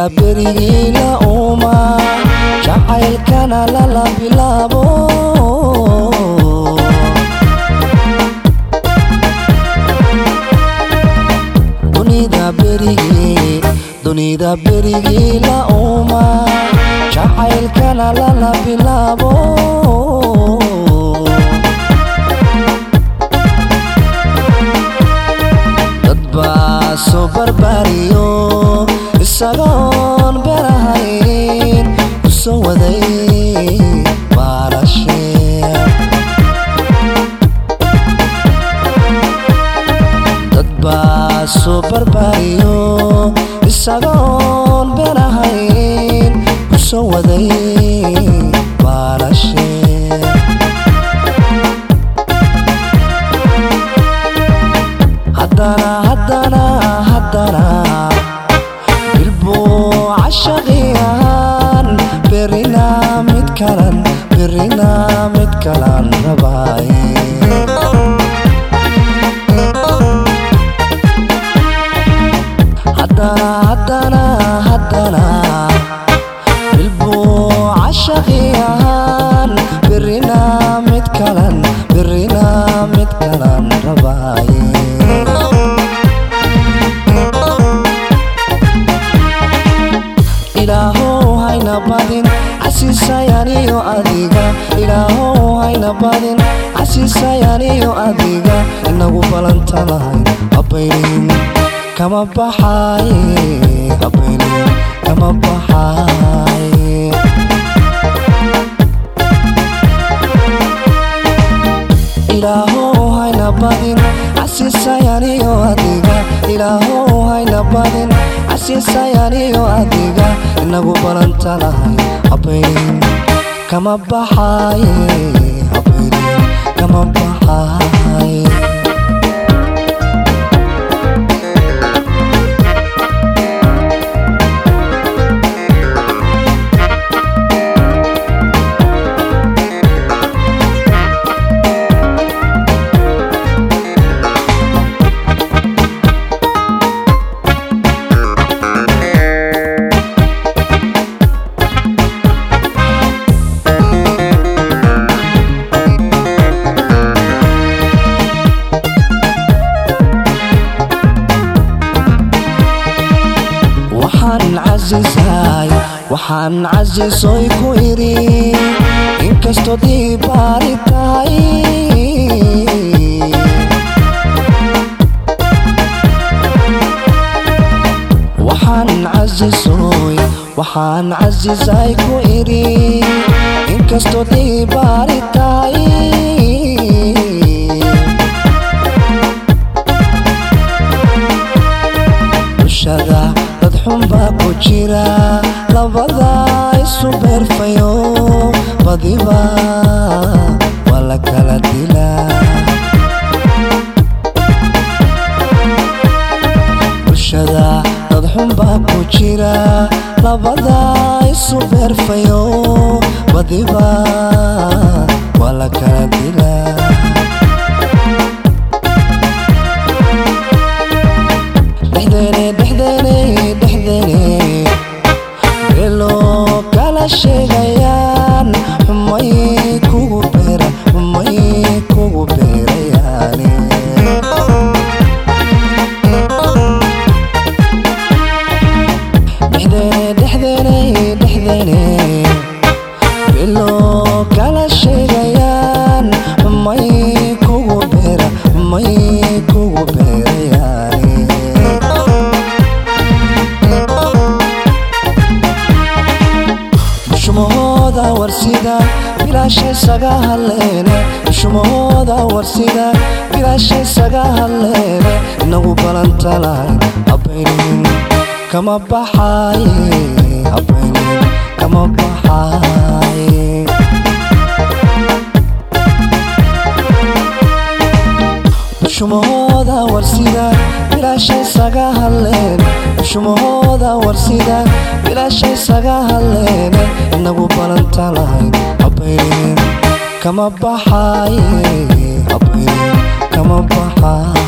berigii la uuma jacaylkana lala bilaabo dunida berigii dunida berigii la uuma jacaylkana lala bilaabo dad baa soo barbaariyo isagoon berahayn u soo waday baalashe dad baa soo barbaariyo isagoon berahayn u soo waday baalashe haddana haddana haddana bilbuu cashaqi ahaan berina mid kalan berina mid kalan rabaaye haddana haddana haddana bilbuu cashaqi ahaan berina mid kalan berina mid kalan rabaaye ilaahow hayna badin casiisayaniyo adiga ilaahow hayna badin casiisayaniyo adiga inagu balanta lahay habaynin kama baxaaye habaynin kama baxaaye ilaahow hayna badin casiisayaniyo adiga ilaahow hayna badin casiisayaniyo adiga inagu balanta lahay habaynin kama baxaaye habaynin kama baxaaye waxaan casisaay waxaan casisoy ku idhi inkastoo diibaari tahay waxaan casisoy waxaan casisay ku idhi inkastoo diibaari tahay bulshada dad xunbaa ku jira labada isu beerfayo badiba waa la kala dilaa bulshada dad xunbaa ku jira labada isu beerfayo badiba waa la kala dilaa dhexdeene dhexdeene dhexdeene beeloo kala sheegayaan xumay kugu beera xumay kugu beerayaane dhexdeene dhexdeene dhexdeene beeloo kala sheegayaan xumay kugu beera xumay kugu beerayaane bushumahooda warsida bilaashay saga hadleene bushumahooda warsida bilaashay saga hadleene inagu balanta lahayn habaynin kama baxaaye habaynin kama baxaaye bushumahooda warsida bilaashay saga hadleen bushumahooda warsida bilaashay saga hadleene inagu balanta lahayn habaynin kama baxaaye habaynin kama baxaaye